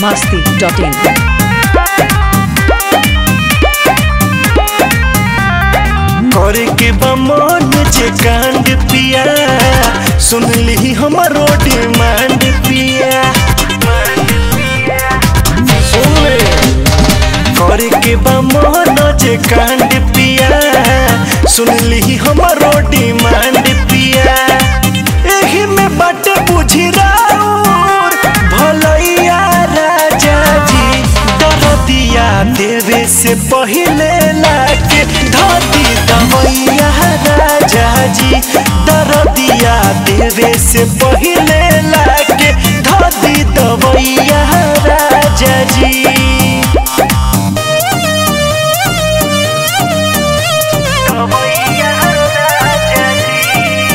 biharmasti.in करे के बमन जे कांड पिया सुन ली हमरो डिमांड पिया सुन ले। करे के बमन जे कांड पिया सुन ली हमरो डिमांड पिया एही में बट बुझी राउर भलैया राजा जी दरदिया देवे से पहिले लाके धोती दवैया राजा जी दरदिया देवे से पहिले लाके धोती दवैया राजा जी दवैया राजा जी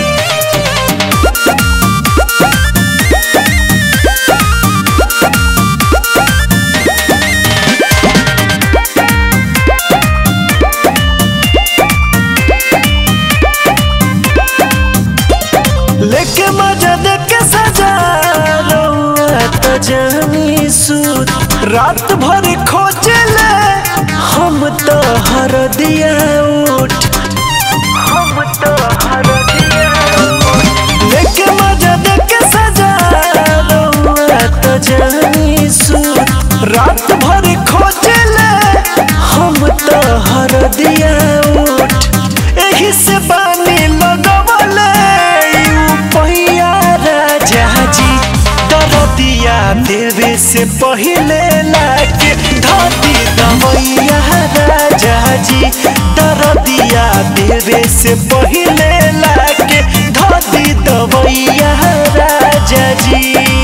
लेके मजा देके सजा रउआ त जानी सूत रात भर खोजले हम तो हर दिया उठ हम तो हर दिया लेके मजा देके सजा रउआ त जानी सूत रात भर खोजले हम तो हर दिया उठ एही से बानी लगवले पहिया राजा जी दरदिया देवे से पहिले लाके धोती दवैया राजा जी दरदिया देवे से पहिले लाके धोती दवैया राजा जी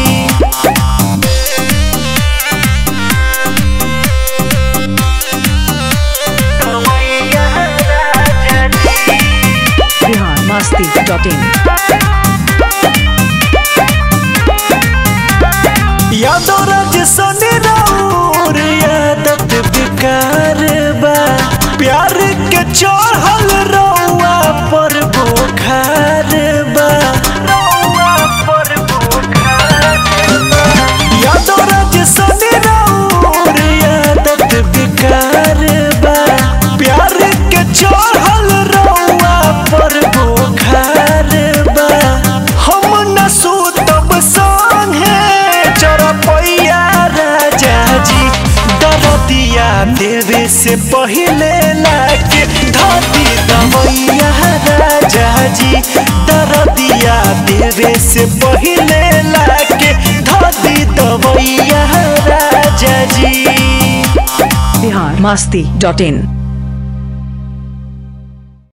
biharmasti.in यादव राज सनी राउर यादत बेकार बा प्यार के चढ़ल रउआ पर बोखार बा यादव राज सनी राउर यादत बेकार बा प्यार के चढ़ल रउआ पर बोखार बा हम न सुतब संगे चरपैया राजा जी दरदिया देवे से पहिले लाके धोती दवैया राजा जी दरदिया देवे से पहिले लाके धोती दवैया राजा जी biharmasti.in